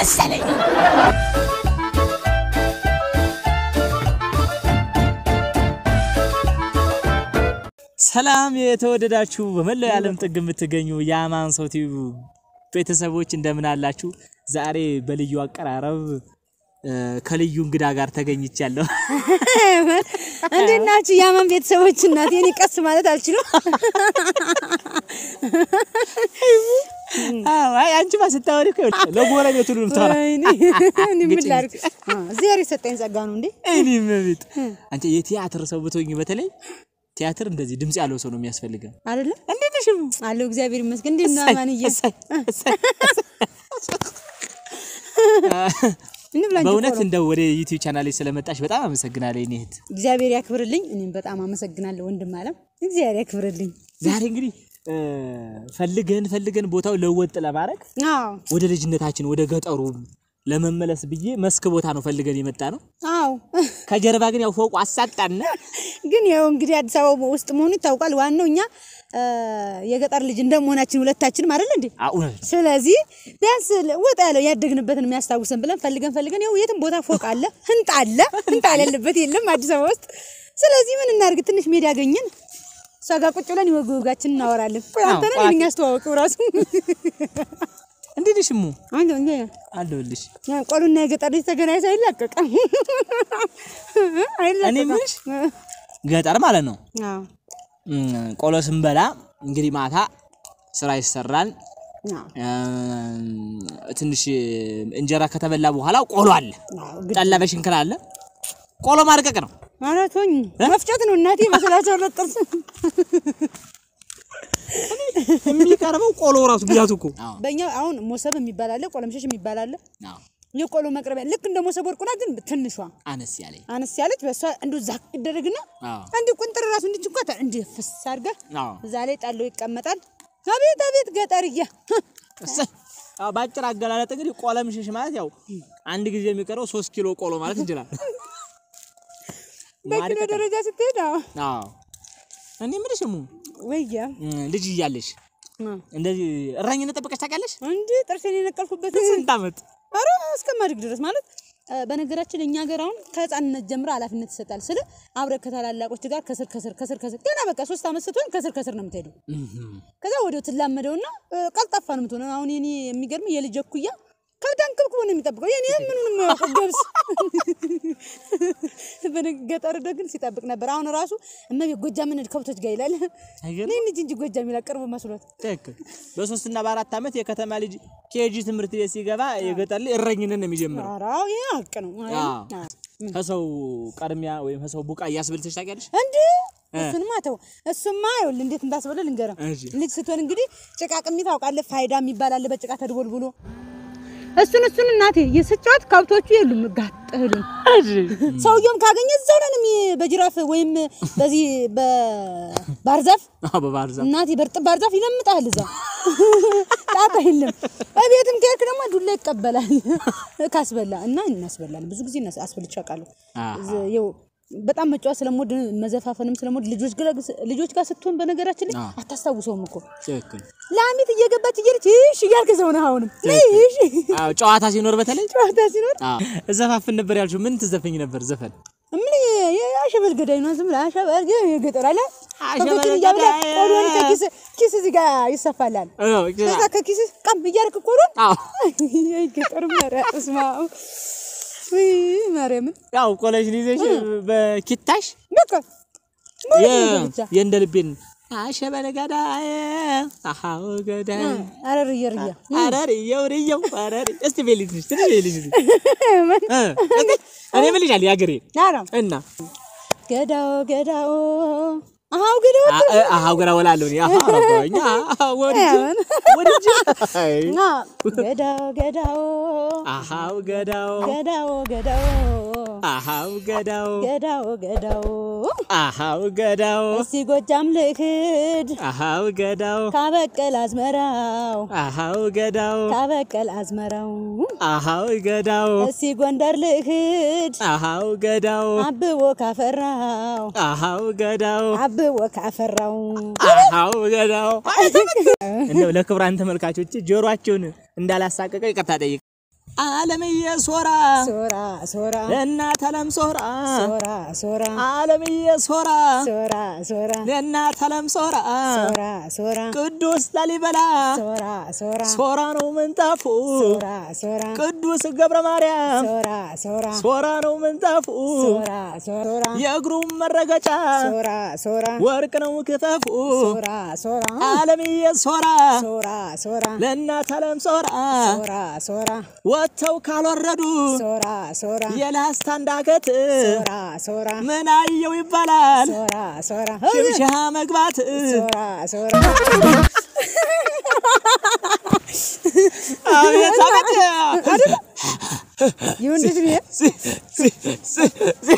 መሰለኝ። ሰላም የተወደዳችሁ በመላው የዓለም ጥግ የምትገኙ የአማን ሰው ቲቪ ቤተሰቦች እንደምን አላችሁ? ዛሬ በልዩ አቀራረብ እ፣ ከልዩ እንግዳ ጋር ተገኝቻለሁ። እንዴት ናችሁ? የአማን ቤተሰቦች እናት የኔ ቀስ ማለት አልችልም። አዎ፣ አይ አንቺማ ስታወሪ እኮ ይኸውልሽ፣ ለጎረቤት ሁሉ ልታወራ ወይኔ፣ እኔ ምን ላድርግ? አ፣ እግዚአብሔር የሰጠኝ ጸጋ ነው እንዴ። እኔም ቤት አንቺ የቲያትር ሰው ብትሆኝ በተለይ ቲያትር እንደዚህ ድምጽ ያለው ሰው ነው የሚያስፈልገው። አይደለ እንዴት ነሽ? አለው እግዚአብሔር ይመስገን። እንዴት ነው አማንዬ? እሰይ፣ እሰይ። እንብላ እንጂ በእውነት ቆሎ። እንደው ወደ ዩቲዩብ ቻናሌ ስለመጣሽ በጣም አመሰግናለሁ የኔ እህት። እግዚአብሔር ያክብርልኝ። እኔም በጣም አመሰግናለሁ ወንድም አለም። እግዚአብሔር ያክብርልኝ። ዛሬ እንግዲህ እ፣ ፈልገን ፈልገን ቦታው ለወጥ ለማድረግ አዎ ወደ ልጅነታችን ወደ ገጠሩ ለመመለስ ብዬ መስክ ቦታ ነው ፈልገን የመጣ ነው። አዎ ከጀርባ ግን ያው ፎቁ አሳጣና ግን ያው እንግዲህ አዲስ አበባ ውስጥ መሆኑ ይታወቃል። ዋናው እኛ እ፣ የገጠር ልጅ እንደመሆናችን ሁለታችንም አይደል እንዴ? እውነት ስለዚህ ቢያንስ ወጣ ያለው ያደግንበትን የሚያስታውሰን ብለን ፈልገን ፈልገን ያው የትም ቦታ ፎቅ አለ፣ ህንጣ አለ፣ ህንጣ የሌለበት የለም አዲስ አበባ ውስጥ። ስለዚህ ምን እናድርግ? ትንሽ ሜዳ ያገኘን እሷ ጋር ቁጭ ብለን የወግ ወጋችን እናወራለን። ቆይ አንተ ነህ እኛ አስተዋወቀው ራሱ እንዴት ነሽ እሙ? አንተ እንዴ አለሁልሽ። ያ ቆሉና የገጠር ልጅ ተገናኝቶ አይላቀቅም እኔ አይላቀቅም። የምልሽ ገጠር ማለት ነው አዎ እም፣ ቆሎ ስንበላ እንግዲህ ማታ ስራ ይሰራል። አዎ እም፣ ትንሽ እንጀራ ከተበላ በኋላ ቆሎ አለ፣ አዎ ግድ ጠላ በሽንክል አለ። ቆሎ ማድቀቅ ነው። ማለት ሆኝ መፍጨት ነው እናቴ መስላቸው ለጥርስ የሚቀርበው ቆሎ ራሱ ብያቱ እኮ በእኛ አሁን ሞሰብ የሚባል አለ፣ ቆለምሸሽ የሚባል አለ። የቆሎ መቅረቢያ ልክ እንደ ሞሰብ ወርቁና ግን ትንሿ አነስ ያለ አነስ ያለች በእሷ እንዱ ዛቅ ይደረግና አዎ። እንዲህ ቁንጥር ራሱ እንዲህ እንኳን እንዲህ ፍስ አድርገህ አዎ። እዛ ላይ ጣለው ይቀመጣል። አቤት አቤት ገጠርያ እሰይ። አዎ፣ በአጭር አገላለጥ እንግዲህ ቆለም ሽሽ ማለት ያው አንድ ጊዜ የሚቀረው ሶስት ኪሎ ቆሎ ማለት እንችላለን። በኪሎ ደረጃ ስትሄድ አዎ አዎ እኔ የምልሽ እሙ ወያ እም፣ ልጅ እያለሽ እንደዚህ እረኝነት ጠብቀሽ ታውቂያለሽ? እንዲ ጥርሴን የነቀልኩበት ስንት ዓመት? ኧረ እስከማድግ ድረስ ማለት እ፣ በነገራችን እኛ ሀገር አሁን ከህፃንነት ጀምሮ ኃላፊነት ይሰጣል። ስለ አብረህ ከታላላቆች ጋር ከስር ከስር ከስር ከስር ገና በቃ ሶስት ዓመት ስትሆን ከስር ከስር ነው የምትሄደው። ከዛ ወዲያው ትላመደውና እ፣ ቀልጣፋ ነው የምትሆነው። አሁን የኔ የሚገርም የልጅ እኩያ ከብዳን ክብክቦ ነው የሚጠብቀው። የኔ ምኑን የማያውቀው ገብስ በገጠር ግን ሲጠብቅ ነበር። አሁን ራሱ እመቤት ጎጃም ምን ከብቶች ጋር ይላል። አይገርም? እኔ ልጅ እንጂ ጎጃም ይላል ቅርብ መስሎት። ትክክል። በሶስትና በአራት ዓመት የከተማ ልጅ ኬጂ ትምህርት ቤት ሲገባ የገጠር ልጅ እረኝነት ነው የሚጀምረው። ኧረ አዎ ይሄ ሀቅ ነው። አይ፣ አዎ። አዎ። ከሰው ቀድሚያ ወይም ከሰው ቡቃያ አስበልተሽ ታውቂያለሽ? እንዴ እሱንማ ተው። እሱማ ይኸውልህ እንዴት እንዳስበለ ልንገርህ። እሺ። ልጅ ስትሆን እንግዲህ ጭቃ ቅሚ ታውቃለህ፣ ፋይዳ የሚባል አለ በጭቃ ተድቦልብሎ እሱን እሱን እናቴ የስጫወት ከብቶቹ የሉም ጋጠሉኝ። ሰውየውም ካገኘ እዛው ነን የሚ- በጅራፍ ወይም በዚህ በባርዛፍ አዎ፣ በባህር ዛፍ እናቴ በርጥብ ባርዛፍ ይለምጣል። እዛ ጣጣ የለም። እቤትም ከሄድክ ደግሞ ዱላ ይቀበላል ካስበላ እና እናስበላለን። ብዙ ጊዜ እናስ- አስበልቼ አውቃለሁ። አዎ። ዝ- ይኸው በጣም መጫወት ስለምወድ መዘፋፈንም ስለምወድ ልጆች ጋር ልጆች ጋር ስትሆን በነገራችን ላይ አታስታውሰውም እኮ ትክክል። ላሚት እየገባች እየሄደች እሺ እያልክ ሰው ነህ። አሁንም እሺ አዎ፣ ጨዋታ ሲኖር በተለይ ጨዋታ ሲኖር አዎ፣ እዘፋፍን ነበር ያልሽው። ምን ትዘፈኝ ነበር ዘፈን? ምን የአሸበል ገዳይ ነው ዝም ብለህ አሸበል ገ- የገጠር አለ አሸበል ከብቶችን እያበላ ገዳይ። ቆሎን ከኪስ ኪስ እዚህ ጋር ይሰፋላል። አዎ፣ ከዛ ከኪስ ቀም እያደረክ ቆሎን አዎ። ገጠር መሪያ እስማ ወይ ማርያምን ያው ቆለሽን ይዘሽ በኪታሽ በቃ ማለት የ- ነገር ብቻ የእንደ ልቤን አሸበለ ገዳይ አሃው ገዳይ አረር እየርያ አረር እየው እየው አረር እስቲ ቤልኝ ትንሽ ትንሽ ቤልኝ እስቲ እ እኔ ምን ልጃል ያገሬ ናራ እና ገዳው ገዳው አሃው ገዳው አ- እ- አሃው ገራ ወላለሁ እኔ አሃ ረባኛ ወድጅ አያምን። ወድጅ አይ፣ ና ገዳው ገዳው አሃው ገዳው ገዳው ገዳው አሃው ገዳው ገዳው ገዳው አሃው ገዳው እስቲ ጎጃም ልክድ አሃው ገዳው ካበቀል አዝመራው አሃው ገዳው ካበቀል አዝመራው አሃው ገዳው እስቲ ጎንደር ልክድ አሃው ገዳው አብቦ ካፈራው አሃው ገዳው አብቦ ካፈራው አሃው ገዳው እንደው ለክቡራን ተመልካቾች ጆሮአቸውን እንዳላሳቀቀው ይቅርታ ጠይቅ። አለምዬ ሶራ ሶራ ሶራ ለእናት አለም ሶራ ሶራ ሶራ አለምዬ ሶራ ሶራ ሶራ ለእናት አለም ሶራ ሶራ ሶራ ቅዱስ ላሊበላ ሶራ ሶራ ሶራ ነው ምንጣፉ ሶራ ሶራ ቅዱስ ገብረ ማርያም ሶራ ሶራ ሶራ ነው ምንጣፉ ሶራ ሶራ የእግሩ መረገጫ ሶራ ሶራ ወርቅ ነው ክፈፉ ሶራ ሶራ አለምዬ ሶራ ሶራ ሶራ ለእናት አለም ሶራ ሶራ ሶራ ወጥተው ካልወረዱ ሶራ ሶራ የላስታ እንዳገት ሶራ ሶራ ምን አየው ይባላል ሶራ ሶራ ሽምሻ መግባት ሶራ ሶራ አቤት አቤት ይሁን ልጅ ነው ሲ- ሲ- ሲ- ሲ-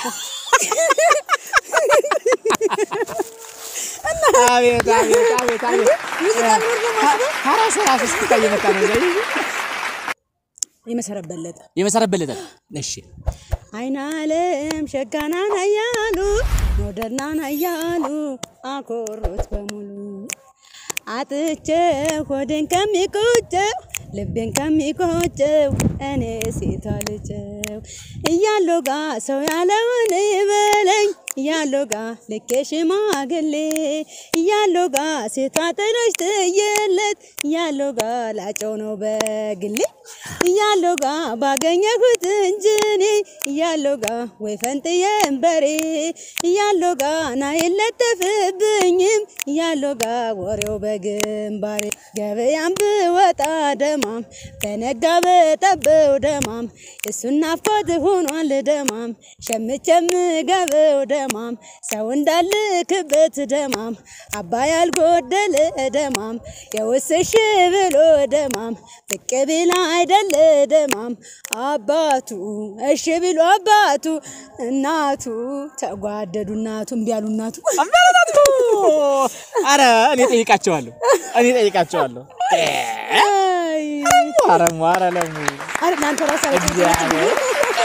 አቤት አቤት አቤት አቤት ራሱ ራሱ እስክታ እየመጣ ነው ዘይ የመሰረት በለጠ የመሰረት በለጠ እሺ አይን አለም ሸጋናን አያሉ ሞደርናን አያሉ አኮሮት በሙሉ አጥቼ ሆዴን ከሚቆጨው ልቤን ከሚቆጨው እኔ ሴቷ ልጨው እያለው ጋ ሰው ያለውን ይበለኝ እያለው ጋ ልኬ ሽማግሌ እያለው ጋ ሴቷ ጥሎች ትየለት እያለው ጋ ላጨው ነው በግሌ እያለው ጋ ባገኘሁት እንጅኔ እያለው ጋ ወይ ፈንጥዬም በሬ እያለው ጋ ና የለጠፍብኝም እያለው ጋ ወሬው በግንባሬ ገበያም ብወጣ ደማም በነጋ በጠበው ደማም እሱን ናፍቆት ሆኗል ደማም ሸምቼም ገበው ደማም ሰው እንዳልክበት ደማም አባይ ያልጎደለ ደማም የውስሽ ብሎ ደማም ብቅ ቢላ አይደለ ደማም አባቱ እሺ ብሎ አባቱ እናቱ ተጓደዱ እናቱ እምቢ አሉ እናቱ አመረታቱ አረ እኔ ጠይቃቸዋለሁ እኔ ጠይቃቸዋለሁ አይ፣ አረ ኧረ ለሙ አረ እናንተ ራሱ እግዚአብሔር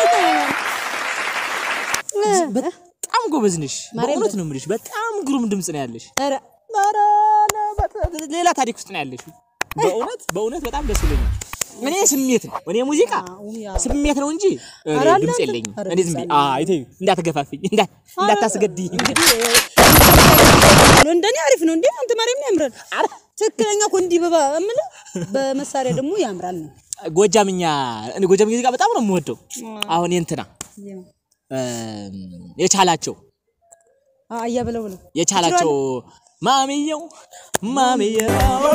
በጣም ጎበዝ ነሽ ማርያም በእውነት ነው የምልሽ በጣም ግሩም ድምፅ ነው ያለሽ ኧረ ኧረ በጣም ሌላ ታሪክ ውስጥ ነው ያለሽ በእውነት በእውነት በጣም ደስ ብሎኛል እኔ ስሜት ነው እኔ ሙዚቃ አዎ፣ ያ። ስሜት ነው እንጂ እኔ ኧረ ድምፅ እናንተ- የለኝም ኧረ እኔ ዝም ብዬ አይ ተይው እንዳትገፋፍኝ እንዳ- እንዳታስገድኝ እንግዲህ እንደኔ አሪፍ ነው እንዴ አንተ ማርያም ያምራል ትክክለኛ እኮ እንዲህ በባ እምልህ በመሳሪያ ደግሞ ያምራል ነው ጎጃምኛ እኔ ጎጃምኛ ሙዚቃ በጣም ነው የምወደው አሁን የእንትና እም፣ የቻላቸው አያ ብለው ብለው የቻላቸው ማሚየው ማሚየው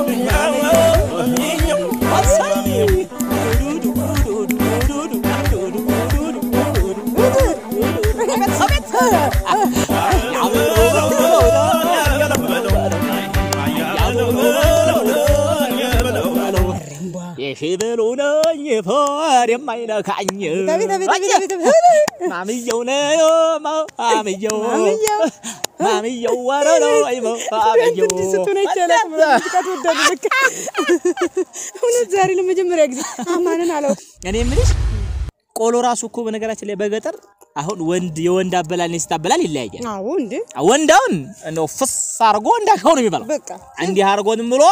የሽብሉ ነኝ ፈር የማይነካኝ ቤት ቤት ቤት ቤት ማሚየው ነው ማሚየው ማሚየው። ማሚየው ወረ ነው አይሞ ማሚየው እንዲህ ስትሆን አይቻልም። ሙዚቃ ትወዳለህ ልክ እውነት ዛሬ ለመጀመሪያ ጊዜ አማንን አለው እኔ የምልሽ ቆሎ ራሱ እኮ በነገራችን ላይ በገጠር አሁን ወንድ የወንድ አበላል የሴት አበላል ይለያያል። አዎ እንዴ ወንዳውን እንደው ፍስ አርጎ እንዳልከው ነው የሚበላው። በቃ እንዲህ አርጎ ዝም ብሎ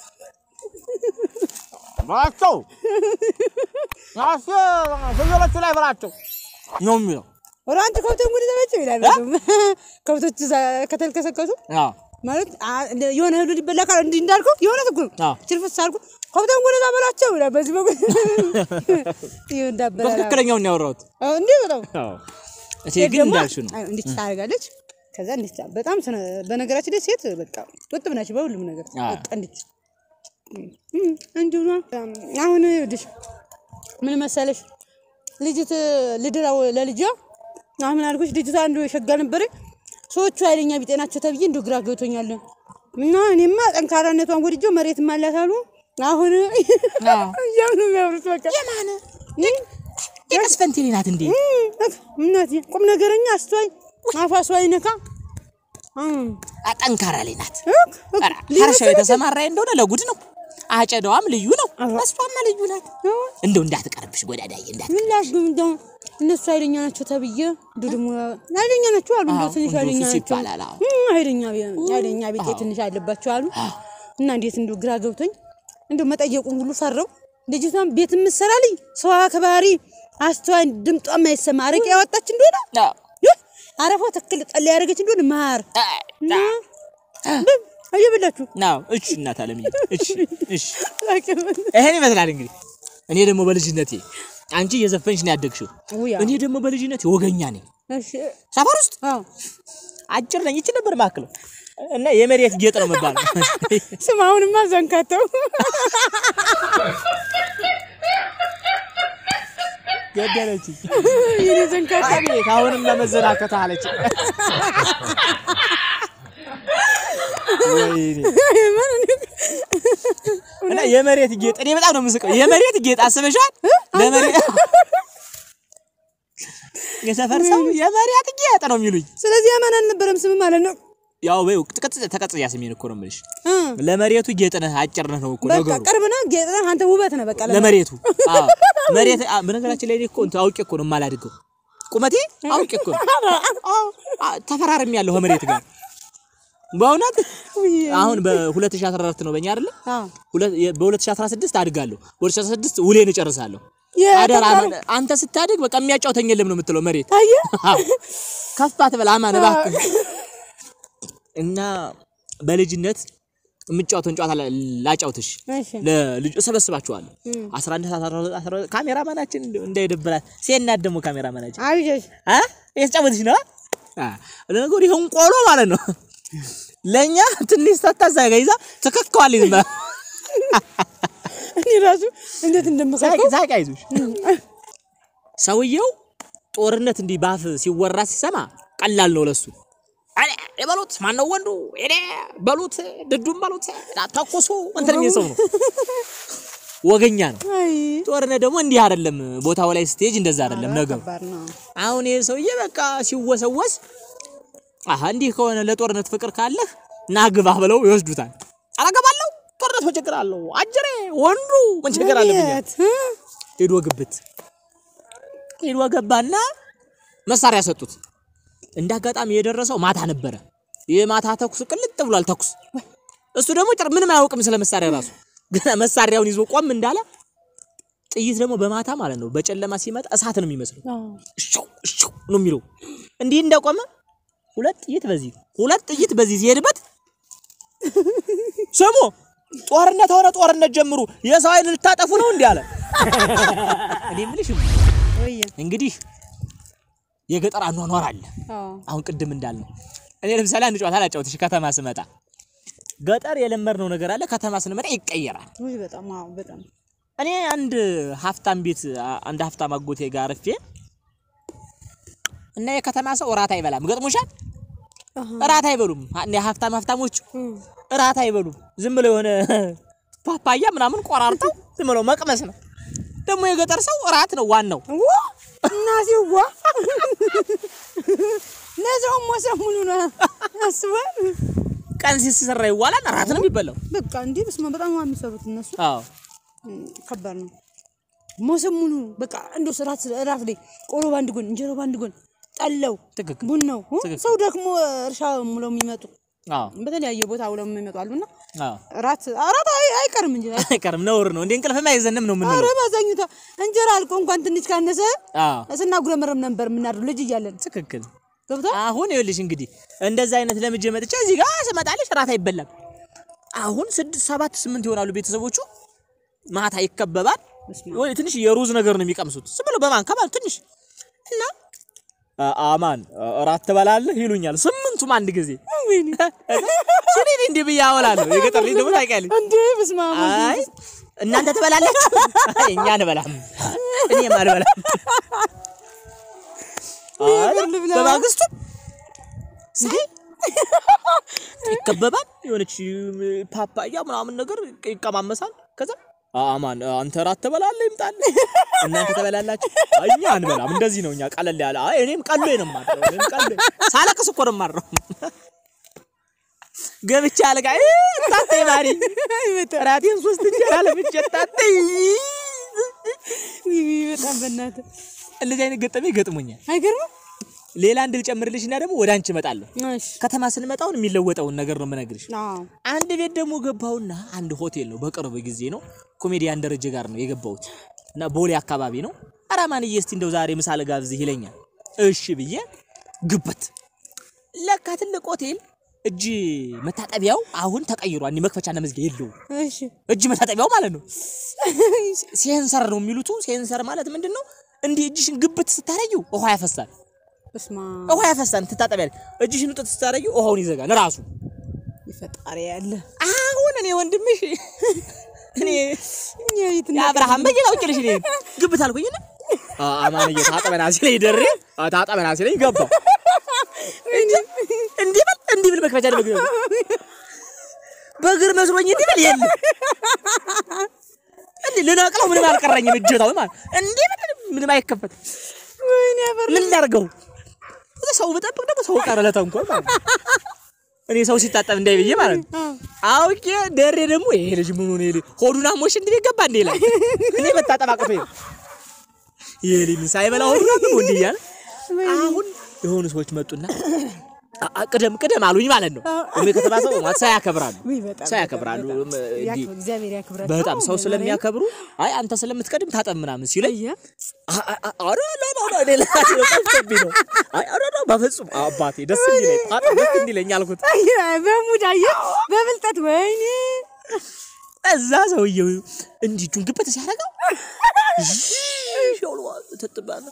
ብላቸው ናስ ፍየሎቹ ላይ ብላቸው ነው የሚለው። ወደ አንተ ከብቶች ሙሉ ተመቸው ይላል ከብቶች እዛ ከተልከሰከሱ አዎ ማለት አ- የሆነ እህሉ ሊበላ ካለ እንዲህ እንዳልከው የሆነ እኮ ነው አዎ። ችርፍስ አልኩ ከብቶች ሙሉ በላቸው ይላል በዚህ በኩል ይኸው እንዳበላል በትክክለኛው ነው ያወራሁት። እንዴ በጣም አዎ እቴ ግን ደግሞ እንዳልሽው ነው። አይ እንዲህ ታደርጋለች። ከዛ እንዲህ ታ- በጣም ስነ- በነገራችን ላይ ሴት በቃ ቁጥብ ናቸው በሁሉም ነገር አዎ። በቃ እንዲህ እም፣ እንዲሁ ነው። አሁን ይኸውልሽ ምን መሰለሽ ልጅት ልድራው ለልጇ አሁን አልኩሽ ልጅቷ አንዱ የሸጋ ነበረ ሰዎቹ ኃይለኛ ቢጤ ናቸው ተብዬ እንዲሁ ግራ ገብቶኛል። እና እኔማ ጠንካራነቷን ወድጄው መሬት ማላት አሉ አሁን እያሉ ነው የሚያምሩት በቃ የማን የቀስፈንቴሌ ናት እንዴ? እናቴ ቁም ነገረኛ አስተዋይ አፏ ሰው አይነካ እም፣ ጠንካራ ላይ ናት። እክ፣ እክ፣ ኧረ ሀርሻው የተሰማራ እንደሆነ ለጉድ ነው። አጨዳዋም ልዩ ነው። እሷማ ልዩ ናት። እንደው እንዳትቀርብሽ ጎዳዳዬ እንዳት ምን ላድርግ እንደው እነሱ ኃይለኛ ናቸው ተብዬ እንደው ደግሞ ኃይለኛ ናቸው አሉ እንደው አዎ፣ ትንሽ እንደው ኃይለኛ ሱስ ናቸው ይባላል። አዎ። እም፣ ኃይለኛ ቢ- ኃይለኛ ቤቴ ትንሽ አለባቸው አሉ እና እንዴት እንደው ግራ ገብቶኝ እንደው መጠየቁን ሁሉ ፈረው ልጅቷን ቤት የምትሰራልኝ ሰው አክባሪ አስተዋይ ድምጧ የማይሰማ አረቄ ያወጣች እንደሆነ አዎ። ይህ አረፋ ተክል ጠላ ያደረገች እንደሆነ ማር እና አየብላችሁ ናው እሺ፣ እናት አለምዬ እሺ፣ እሺ። ይሄን ይመስላል እንግዲህ። እኔ ደግሞ በልጅነቴ አንቺ እየዘፈንሽ ነው ያደግሽው። ውያ እኔ ደግሞ በልጅነቴ ወገኛ ነኝ። እሺ ሰፈር ውስጥ አዎ አጭር ነኝ። ይቺ ነበር ማክለው እና የመሬት ጌጥ ነው የምባለው። ስም አሁንማ ዘንካተው ገደለች። የኔ ዘንካታ አቤት አሁንም ለመዘናከት አለች። ወይኔ እና የመሬት ጌጥ እኔ በጣም ነው የምስቀው። የመሬት ጌጥ አስበሻል? ለመሬት የሰፈር ሰው የመሬት ጌጥ ነው የሚሉኝ። ስለዚህ ያማን አልነበረም ስም ማለት ነው ያው በይው ቅጽ ተቀጽያ ስሜን እኮ ነው የምልሽ። እ ለመሬቱ ጌጥ ነህ አጭር ነህ ነው እኮ በቃ ነገሩ። ቅርብ ነው ጌጥ ነህ አንተ ውበት ነህ በቃ ለማ- ለመሬቱ አዎ መሬት አ- በነገራችን ላይ እኔ እኮ እንትን አውቄ እኮ ነው የማላድገው ቁመቴ አውቄ እኮ ነው አዎ አ- ተፈራርሜ ያለሁ ከመሬት ጋር በእውነት አሁን በ2014 ነው በእኛ አይደለ አዎ ሁለት- የ- በ2016 አድጋለሁ በ2016 ውሌን እጨርሳለሁ የ- አደራ አማን፣ አንተ ስታድግ በቃ የሚያጫውተኝ የለም ነው የምትለው መሬት አየህ አዎ። ከፍ አትበል አማን እባክህ እና በልጅነት የምጫወተውን ጨዋታ ላ- ላጫውትሽ እሺ ለልጅ እሰበስባችኋለሁ 11 ሰዓት 12 12 ካሜራማናችን እንደው እንዳይደብራት ሴናት ደግሞ ካሜራማናችን አብጀሽ አ የተጫወትሽ ነው አ ለነገሩ ይሄን ቆሎ ማለት ነው ለኛ ትንሽ ሰታዛ ይዛ ተከከዋል ይዝማ እኔ ራሱ እንዴት እንደምከከው ሳቂ አይዞሽ ሰውየው ጦርነት እንዲህ ባፍ ሲወራ ሲሰማ ቀላል ነው ለሱ አለ በሉት ማን ነው ወንዱ እኔ በሉት ድዱም በሉት ተኩሱ እንትን የሚል ሰው ነው ወገኛ ነው አይ ጦርነት ደግሞ እንዲህ አይደለም ቦታው ላይ ስቴጅ እንደዛ አይደለም ነገሩ ከባድ ነው አሁን ይሄ ሰውዬ በቃ ሲወሰወስ አሀ እንዲህ ከሆነ ለጦርነት ፍቅር ካለህ ና ግባ ብለው ይወስዱታል አላገባለሁ ጦርነት ምን ችግር አለው አጀሬ ወንዱ ምን ችግር አለብኛል አቤት እ? ሄዶ ግብት ሄዶ ገባና መሳሪያ ሰጡት። እንደ አጋጣሚ የደረሰው ማታ ነበረ። የማታ ተኩስ ቅልጥ ብሏል ተኩስ። እሱ ደግሞ ጭር ምንም አያውቅም ስለ መሳሪያ ራሱ ገና መሳሪያውን ይዞ ቆም እንዳለ ጥይት ደግሞ በማታ ማለት ነው በጨለማ ሲመጣ እሳት ነው የሚመስለው። አዎ እሾው እሾው ነው የሚለው። እንዲህ እንደቆመ ሁለት ጥይት በዚህ ሁለት ጥይት በዚህ ሲሄድበት ስሙ ጦርነት ሆነ፣ ጦርነት ጀምሩ፣ የሰው ኃይል ልታጠፉ ነው እንዲህ አለ። እኔ የምልሽ ወይ እንግዲህ የገጠር አኗኗር አለ። አዎ አሁን ቅድም እንዳልነው እኔ ለምሳሌ አንድ ጨዋታ ላጫውትሽ። ከተማ ስመጣ ገጠር የለመድነው ነገር አለ፣ ከተማ ስንመጣ ይቀየራል። ውይ በጣም አዎ በጣም እኔ አንድ ሀብታም ቤት አንድ ሀብታም አጎቴ ጋር አርፌ እና የከተማ ሰው እራት አይበላም። ገጥሞሻል? እራት አይበሉም። እንደ ሀብታም ሀብታሞች እራት አይበሉም። ዝም ብለው የሆነ ፓፓያ ምናምን ቆራርጠው ዝም ብለው መቅመስ ነው። ደግሞ የገጠር ሰው እራት ነው ዋናው። ዋ እናቴዋ ለዛውም ወሰን ሙሉ ነው አስበህ ቀን ሲሰራ ይዋላል፣ እራት ነው የሚበላው። በቃ እንዲህ በስመ አብ በጣም ነው የሚሰሩት እነሱ አዎ እም፣ ከባድ ነው ሞሰብ ሙሉ በቃ እንደው እራት እራት ላይ ቆሎ ባንድ ጎን እንጀራ ባንድ ጎን ጠለው ትክክል። ቡናው እ? ትክክል። ሰው ደግሞ እርሻ ሙለው የሚመጡ አዎ በተለያየ ቦታ ውለው የሚመጡ አሉና አዎ እራት እራት አይ- አይቀርም እንጂ አይቀርም፣ ነውር ነው። እንደ እንቅልፍም አይዘንም ነው ኧረ የምንለው። ባዛኝቷ እንጀራ አልቆ እንኳን ትንሽ ካነሰ አዎ ስናጉረመረም ነበር የምናድረው ልጅ እያለን ትክክል። ገብቷል አሁን ይኸውልሽ እንግዲህ እንደዛ አይነት ለምጄ መጥቼ እዚህ ጋር ስመጣልሽ እራት አይበላም። አሁን ስድስት ሰባት ስምንት ይሆናሉ ቤተሰቦቹ። ማታ ይከበባል። ወይ ትንሽ የሩዝ ነገር ነው የሚቀምሱት ዝም ብሎ በማንካ ማለት ትንሽ እና አ- አማን እራት ትበላለህ ይሉኛል። ስምንቱም አንድ ጊዜ ወይኔ እኔ እንዲህ ብዬ አወላለሁ። የገጠር ልጅ ደግሞ ታውቂያለሽ። እንዴ በስመ አብ ወልድ አይ እናንተ ትበላላችሁ፣ አይ እኛ አንበላም፣ እኔም አልበላም። አይ ልብላ። በማግስቱ ሳይ ይከበባል። የሆነች ፓፓያ ምናምን ነገር ይቀማመሳል። ከዛ አማን አንተ እራት ትበላለህ ይምጣልህ፣ እናንተ ትበላላችሁ፣ አይ እኛ አንበላም። እንደዚህ ነው እኛ ቀለል ያለ። አይ እኔም ቀሎኝ ነው የማድረው፣ እኔም ቀሎኝ ሳለቅስ እኮ ነው የማድረው። ገብቼ አልጋ ታቴ ማሪ እራቴን ሶስት እንጀራ ለብቻ ታቴ ውይ፣ ውይ፣ በጣም በእናትህ እንደዚህ አይነት ገጠመኝ ገጥሞኛል። አይገርምም ሌላ አንድ ልጨምርልሽና ደግሞ ወደ አንቺ እመጣለሁ። እሺ ከተማ ስንመጣውን የሚለወጠውን ነገር ነው የምነግርሽ። አዎ አንድ ቤት ደግሞ ገባሁና አንድ ሆቴል ነው፣ በቅርብ ጊዜ ነው። ኮሜዲያን ደረጀ ጋር ነው የገባሁት እና ቦሌ አካባቢ ነው። ኧረ ማንዬ እስቲ እንደው ዛሬ ምሳ ልጋብዝህ ይለኛል። እሺ ብዬ ግበት። ለካ ትልቅ ሆቴል እጅ መታጠቢያው አሁን ተቀይሯል። እኔ መክፈቻና መዝጊያ የለውም። እሺ እጅ መታጠቢያው ማለት ነው ሴንሰር ነው የሚሉት። ሴንሰር ማለት ምንድን ነው? እንዲህ እጅሽን ግብት ስታረጊው ውሃ ያፈሳል። በስማ ውሃ ያፈሳል። ትታጠቢያለሽ። እጅሽን ውጥት ስታረጊው ውሃውን ይዘጋል ራሱ። ይፈጣሪ ያለ አሁን እኔ ወንድምሽ እኔ እኛ የት የአብርሃም በየጋ ውጭልሽ እኔ ግብት አልኩኝ እና አማንዬ ታጠበና ሲለኝ ደሬ አ፣ ታጠበና ሲለኝ ገባው እንዲህ በል እንዲህ ብል መክፈቻ ደግሞ ግብ በእግር መስሎኝ እንዲህ በል የለም እንዲህ ልነቅለው ምንም አልቀረኝም። እጀታው ማለት እንዲህ በል ምንም አይከፈትም። ወይኔ ያበር ምን ላድርገው? ሰው ብጠብቅ ደግሞ ሰው ቀረ ለተንኮል ማለት ነው። እኔ ሰው ሲታጠብ እንዳይ ብዬ ማለት ነው። አውቄ ደሬ ደግሞ ይሄ ልጅ ምን ሆነ ይሄ ሆዱን አሞሽ እንዴ ገባ እንዴ ይላል። እኔ መታጠብ አቅቶኝ ነው። ይሄ ልጅ ምን ሳይበላ ሆዱን አሞ እንዴ እያለ አሁን የሆኑ ሰዎች መጡና አ- አ- ቅደም ቅደም አሉኝ ማለት ነው። እኔ ከተማ ሰው ማለት ሰው ያከብራሉ፣ ውይ በጣም ሰው ያከብራሉ። እም፣ እንዲህ ያክብር እግዚአብሔር ያክብራቸው በጣም ሰው ስለሚያከብሩ አይ አንተ ስለምትቀድም ታጠብ ምናምን ሲለኝ አየ አ- አ- አ- ኧረ ላ ላ ላ እኔ ለራሴ ነው ጠፍቶብኝ ነው። አይ ኧረ ላ በፍጹም አባቴ ደስ እንዲለኝ ታጠብ ደስ እንዲለኝ አልኩት። አየ በሙድ አየ በብልጠት ወይኔ እዛ ሰውዬው እንዲህ እጁን ግበት ሲያደርገው ሾሎ ትጥባለ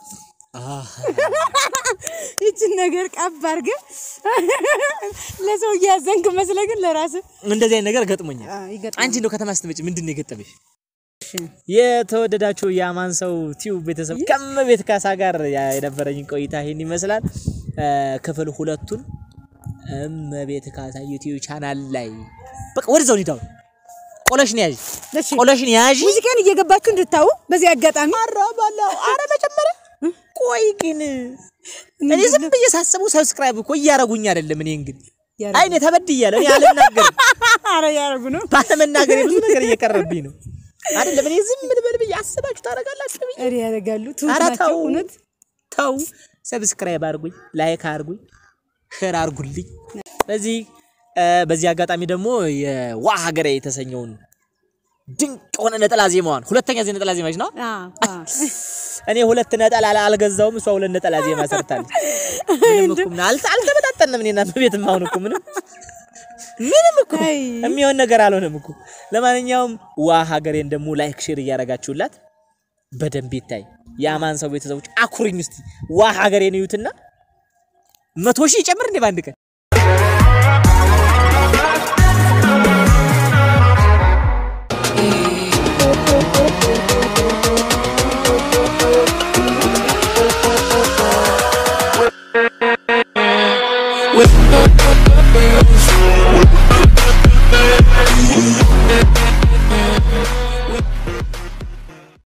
ይችን ነገር ቀብ አድርገህ ለሰው እያዘንክ መስለህ ግን ለራስህ እንደዚህ አይነት ነገር ገጥሞኛል። ይገጥማል። አንቺ እንደው ከተማ ስትመጪ ምንድን ነው የገጠመሽ? የተወደዳችሁ የአማን ሰው ቲዩብ ቤተሰብ ከመቤት ካሳ ጋር ያ- የነበረኝ ቆይታ ይህን ይመስላል። እ፣ ክፍል ሁለቱን እመቤት ካሳ ዩቲዩብ ቻናል ላይ በቃ ወደዛው ኒዳው ቆለሽን ያዥ እሺ ቆለሽን ያዥ። ሙዚቃን እየገባችሁ እንድታዩ በዚህ አጋጣሚ አረ ባላው አረ መጀመሪያ ቆይ ግን እኔ ዝም ብዬ ሳስበው ሰብስክራይብ እኮ እያረጉኝ አይደለም። እኔ እንግዲህ ያረጉ- አይ እኔ ተበድያለሁ። እኔ አልናገርም። አረ ያረጉ ነው ባለመናገር ብዙ ነገር እየቀረብኝ ነው አይደለም። እኔ ዝም ልበል ብዬ አስባችሁ ታደርጋላችሁ ብዬ እሪ ያደርጋሉ ትሁት ኧረ ናቸው ተው እውነት ተው፣ ሰብስክራይብ አርጉኝ፣ ላይክ አርጉኝ፣ ሼር አርጉልኝ። በዚህ እ፣ በዚህ አጋጣሚ ደግሞ የዋ ሀገሬ የተሰኘውን ድንቅ የሆነ ነጠላ ዜማዋን ሁለተኛ ዜ ነጠላ ዜማች ነው። አዎ አዎ እኔ ሁለት ነጠላ አላ- አልገዛውም፣ እሷ ሁለት ነጠላ ዜማ ሰርታለች። ምንም እኮ ምን አልተ አልተመጣጠንም። እኔና በቤትም አሁን እኮ ምንም ምንም እኮ አይ የሚሆን ነገር አልሆነም እኮ። ለማንኛውም ዋ ሀገሬን ደግሞ ላይክ ሼር እያረጋችሁላት በደንብ ይታይ። የአማን ሰው ቤተሰቦች አኩሪኝ እስቲ ዋ ሀገሬን እዩትና መቶ ሺህ ይጨምር እንዴ በአንድ ቀን With